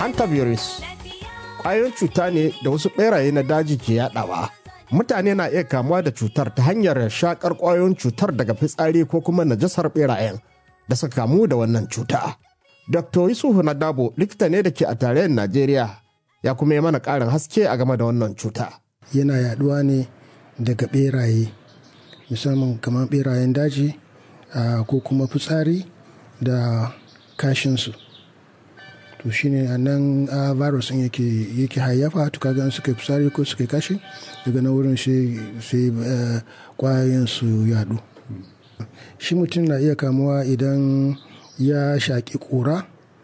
hantavirus ƙwayoyin cuta ne da wasu ɓeraye na daji ke yaɗawa mutane na iya kamuwa da cutar ta hanyar shakar ƙwayoyin cutar daga fitsari ko kuma najasar ɓerayen da suka kamu da wannan cuta dr yusufu na dabo likita ne da ke a tarayyar najeriya ya kuma yi mana ƙarin haske a game da wannan cuta yana yaɗuwa ne daga ɓeraye musamman kamar ɓerayen daji ko kuma fitsari da kashinsu to shine a nan a virus din yake yake hayyafa to kaga suka fitsari ko suka kashi daga na wurin sai kwayoyin su yadu shi mutum na iya kamuwa idan ya shaƙi ƙura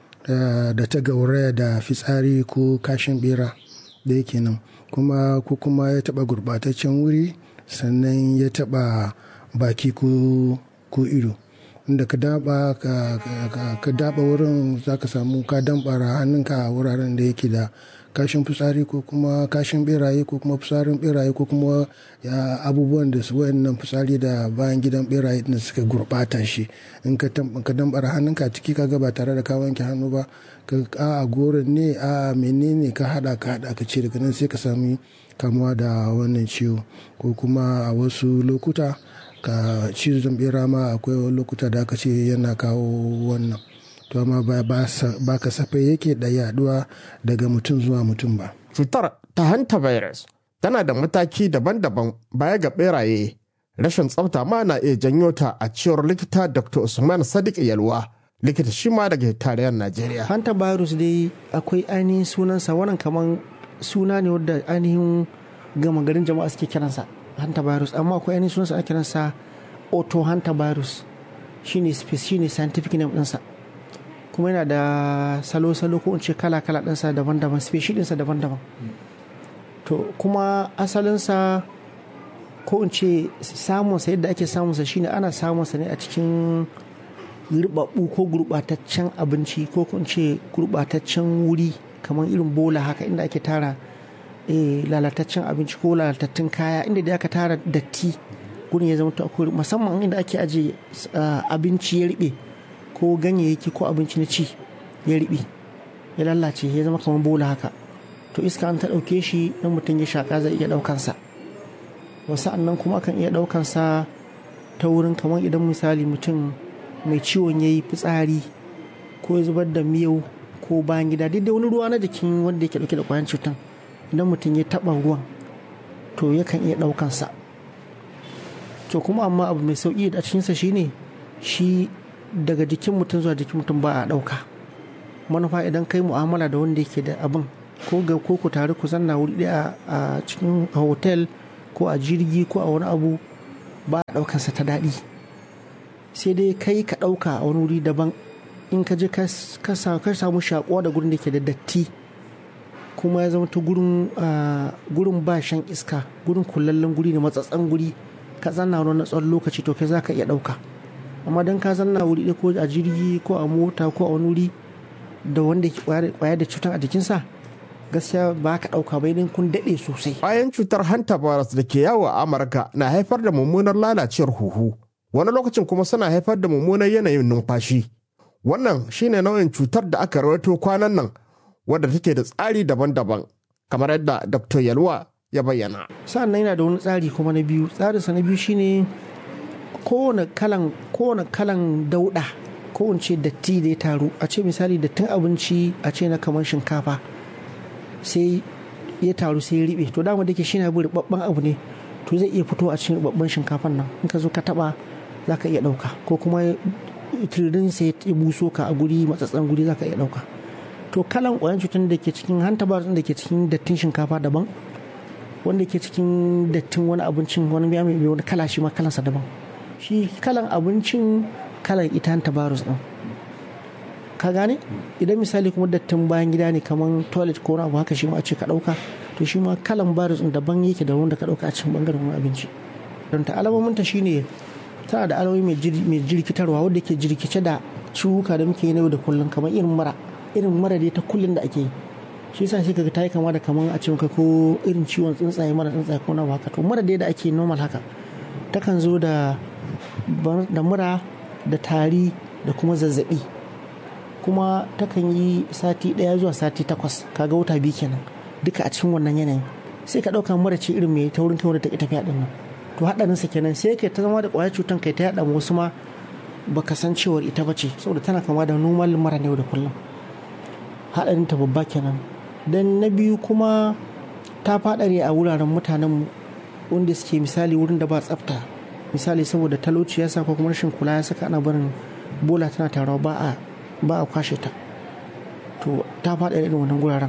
da ta gauraya da fitsari ko kashin bera da yake nan kuma ko kuma ya taɓa gurɓataccen wuri sannan ya taɓa baki ko ido inda ka daba ka daba wurin za ka samu ka dambara hannunka a wuraren da yake da kashin fitsari ko kuma kashin beraye ko kuma fitsarin beraye ko kuma abubuwan da su wayannan fitsari da bayan gidan beraye da suka gurbata shi in ka dambara hannunka ciki ka ba tare da ka wanke hannu ba ka a goron ne a menene ka hada ka hada ka ce daga nan sai ka sami kamuwa da wannan ciwo ko kuma a wasu lokuta ka cizon bera ma akwai lokuta da aka ce yana kawo wannan to amma ba kasafai yake da yaduwa daga mutum zuwa mutum ba cutar ta hanta virus tana da mataki daban-daban baya ga beraye rashin tsafta ma na iya janyo ta a cewar likita dr usman sadiq yalwa likita shi ma daga tarayyar najeriya hanta virus dai akwai ainihin sunansa wannan kaman suna ne wadda ainihin gama garin jama'a suke kiransa hantavirus amma akwai ainihin sunansa ana kiransa auto hantavirus shine shine scientific name ɗinsa kuma yana da salo-salo ko in ce kala-kala ɗinsa daban-daban species ɗinsa daban-daban to kuma asalinsa ko in ce samunsa yadda ake samunsa shine ana samunsa ne a cikin ribabbu ko gurɓataccen abinci ko in ce gurɓataccen wuri kamar irin bola haka inda ake tara lalataccen abinci ko lalatattun kaya inda da aka tara datti gurin ya zama akwai musamman inda ake aje abinci ya riɓe ko ganyayyaki ko abinci na ci ya riɓe ya lalace ya zama kamar bola haka to iska an ta ɗauke shi dan mutum ya shaƙa zai iya ɗaukansa wasu annan kuma akan iya ɗaukansa ta wurin kamar idan misali mutum mai ciwon ya yi fitsari ko ya zubar da miyau ko bayan gida duk da wani ruwa na jikin wanda yake ɗauke da kwayan cutan idan mutum ya taɓa ruwan to yakan iya ɗaukansa to kuma amma abu mai sauƙi a cikinsa shine shi daga jikin mutum zuwa jikin mutum ba a ɗauka manufa idan kai mu'amala da wanda yake da abin ko ga ko ku tare ku zanna wuri ɗaya a cikin hotel ko a jirgi ko a wani abu ba a ɗaukansa ta daɗi sai dai kai ka ɗauka a wani wuri daban in ka je ka samu shaƙuwa da gurin da ke da datti kuma ya zama ta gurin ba shan iska gurin kullallen guri ne matsatsan guri ka zanna wani na tsawon lokaci to kai za ka iya ɗauka amma don ka zanna wuri ɗaya ko a jirgi ko a mota ko a wani wuri da wanda ke kwaya da cutar a jikinsa gaskiya ba ka ɗauka ba idan kun daɗe sosai. Bayan cutar hanta virus da ke yawo a Amurka na haifar da mummunar lalacewar huhu wani lokacin kuma suna haifar da mummunar yanayin numfashi. Wannan shine nau'in cutar da aka rawaito kwanan nan wadda take da tsari daban-daban kamar yadda Dr. Yalwa ya bayyana. Sa'an yana da wani tsari kuma na biyu. Tsarinsa na biyu shine kowane kalan kowane kalan dauɗa ko in ce datti da ya taru a ce misali dattin abinci a ce na kamar shinkafa sai ya taru sai ya riɓe to dama da ke shi na bi ribabban abu ne to zai iya fito a cikin ribabban shinkafan nan in ka zo ka taba za ka iya ɗauka ko kuma tiririn sai ya buso ka a guri matsatsan guri za ka iya ɗauka to kalan ƙwayan cutar da ke cikin hanta ba da ke cikin dattin shinkafa daban wanda ke cikin dattin wani abincin wani mai mai wani kala shi ma kalansa daban shi kalan abincin kalan ita hanta virus din ka gane idan misali kuma dattin bayan gida ne kamar toilet ko abu haka shi ma a ce ka ɗauka to shi ma kalan virus din daban yake da wanda ka ɗauka a cikin bangaren wani abinci don ta alamominta shine tana da alamomi mai jirkitarwa wadda ke jirkice da ciwuka da muke yi na yau da kullum kamar irin mara irin mara dai ta kullum da ake yi shi yasa shi kaga ta yi kama da kamar a cikin ko irin ciwon tsuntsaye mara tsuntsaye ko na haka to mara dai da ake normal haka takan zo da da mura da tari da kuma zazzabi kuma takan yi sati ɗaya zuwa sati takwas kaga wata biyu kenan duka a cikin wannan yanayin sai ka ɗauka mara ce irin mai taurin kai wanda ta ƙi tafiya ɗin nan to haɗarinsa kenan sai kai ta zama da ƙwayar cutan kai ta yaɗa wasu ma baka san cewar ita bace saboda tana kama da normal mara yau da kullum haɗarin ta babba kenan dan na biyu kuma ta faɗare a wuraren mutanen wanda suke misali wurin da ba tsafta misali saboda talauci ya sa ko kuma rashin kula ya saka ana barin bola tana tarawa ba a ba a kwashe ta to ta faɗa irin wannan guraren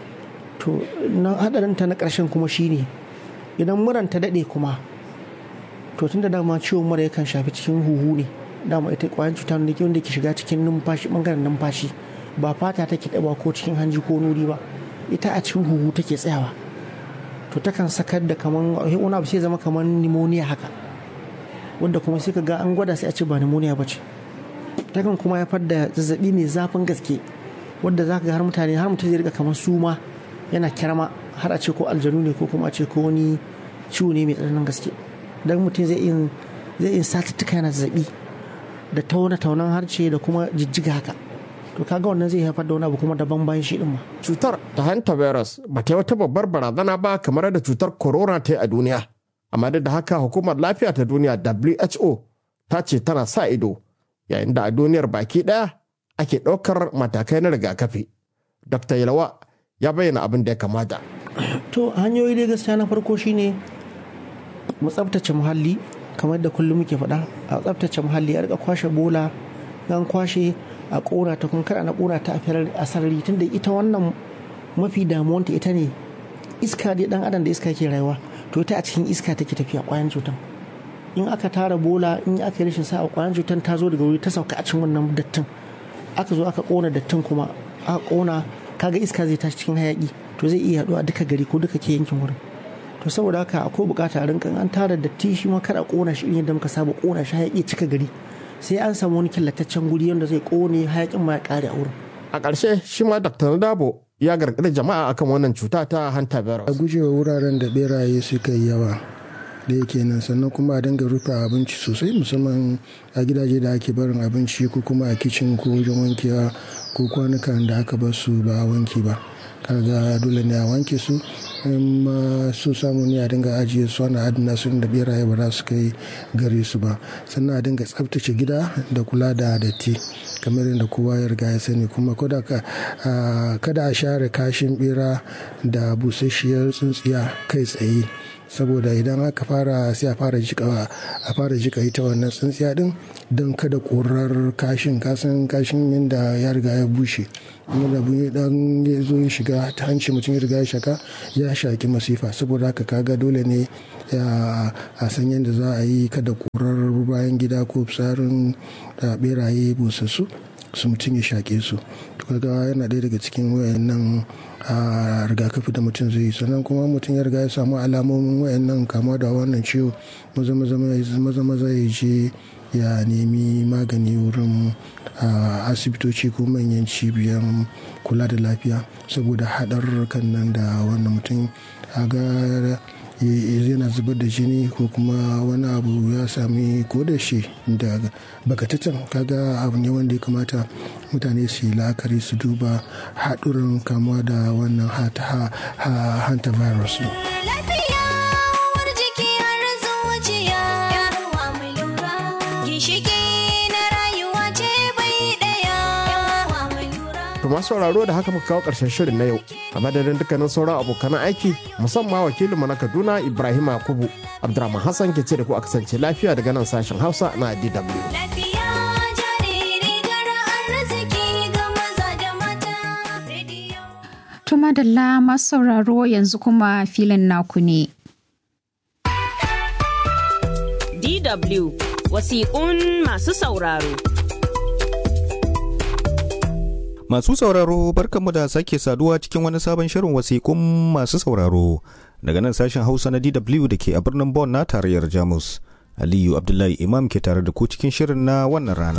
to na haɗarin ta na ƙarshen kuma shine idan muran ta daɗe kuma to tun da dama ciwon mura yakan shafi cikin huhu ne dama ita ƙwayar cuta ne wanda ke shiga cikin numfashi ɓangaren numfashi ba fata take ɗaba ko cikin hanji ko nuri ba ita a cikin huhu take tsayawa to takan sakar da kaman wani abu sai zama kaman pneumonia haka wanda kuma sai ka ga an gwada sai a ce ba pneumonia ba ce takan kuma haifar da zazzabi mai zafin gaske wanda za ka ga har mutane har mutum zai rika kamar suma yana kirama har a ce ko aljanu ne ko kuma a ce ko wani ciwo ne mai tsananin gaske dan mutum zai yin zai yin satuttuka yana zazzabi da tauna taunan harce da kuma jijjiga haka to kaga wannan zai haifar da wani abu kuma daban bayan shi din ma cutar ta hantavirus ba ta yi wata babbar barazana ba kamar da cutar corona ta yi a duniya amma duk da haka hukumar lafiya ta duniya who ta ce tana sa ido yayin da a duniyar baki ɗaya ake ɗaukar matakai na rigakafi. Dr. Yalawa ya bayyana abin da ya kamata. To hanyoyi dai gaskiya na farko shine mu tsabtace muhalli kamar da kullum muke faɗa a tsabtace muhalli a rika kwashe bola an kwashe a ƙona ta kun kada na ƙona ta a sarari tunda ita wannan mafi damuwanta ita ne iska dai dan adam da iska ke rayuwa to ita a cikin iska take tafiya ƙwayan cutan in aka tara bola in aka yi rashin sa'a ƙwayan cutan ta zo daga wuri ta sauka a cikin wannan dattin aka zo aka ƙona dattin kuma aka ƙona kaga iska zai tashi cikin hayaki to zai iya yaduwa duka gari ko duka ke yankin wurin to saboda haka akwai bukata a rinkan an tara datti shi ma kada ƙona shi irin yadda muka saba ƙona shi hayaki cika gari sai an samu wani killataccen guri wanda zai ƙone hayakin ma ya ƙare a wurin A ƙarshe shi ma Dr. Nadabo ya gargaɗi jama'a akan wannan cuta ta hantavirus. a gujewa wuraren da beraye suka yi yawa da yake nan sannan kuma a dinga rufe abinci sosai musamman a gidaje da ake barin abinci ko kuma a kicin ko wajen wankewa ko kwanukan da aka bar su ba a wanke ba kaga dole ne a wanke su in ma so samu ne a dinga ajiye su ana adana su da beraye ba za su kai gare su ba sannan a dinga tsaftace gida da kula da datti kamar yadda kowa ya riga ya sani kuma kada a share kashin bera da busasshiyar tsuntsiya kai tsaye saboda idan aka fara sai a fara jika a fara jika ita wannan tsintsiya din don kada korar kashin kasan kashin yadda ya riga ya bushe yadda dan ya zo ya shiga ta hanci mutum ya riga ya shaka ya shaki masifa saboda haka kaga dole ne a san yadda za a yi kada korar bayan gida ko fitsarin beraye busassu su mutum ya shaƙe su kaga yana ɗaya daga cikin wayannan a rigakafi da mutum zai yi sannan kuma mutum ya riga ya samu alamomin wayannan kama da wannan ciwo maza maza ya je ya nemi magani wurin asibitoci ko manyan cibiyar kula da lafiya saboda haɗarurrukan nan da wannan mutum ga yana zubar da jini ko kuma wani abu ya sami ko da shi da bakatatan kaga abu ne wanda ya kamata mutane su yi la'akari su duba haɗurin kamuwa da wannan hanta virus masu sauraro da haka muka kawo ƙarshen shirin na yau a madadin dukkanin sauran abokan aiki musamman wakilinmu na kaduna ibrahim yakubu abdurrahman hassan ke ce da ku a kasance lafiya daga nan sashen hausa na dw Tumadalla masu sauraro yanzu kuma filin naku ne. DW wasiƙun masu sauraro. Masu sauraro barkanmu da sake saduwa cikin wani sabon shirin wasiƙun masu sauraro daga nan sashen Hausa na DW da ke a birnin Bonn na tarayyar Jamus. Aliyu Abdullahi Imam ke tare da ku cikin shirin na wannan rana.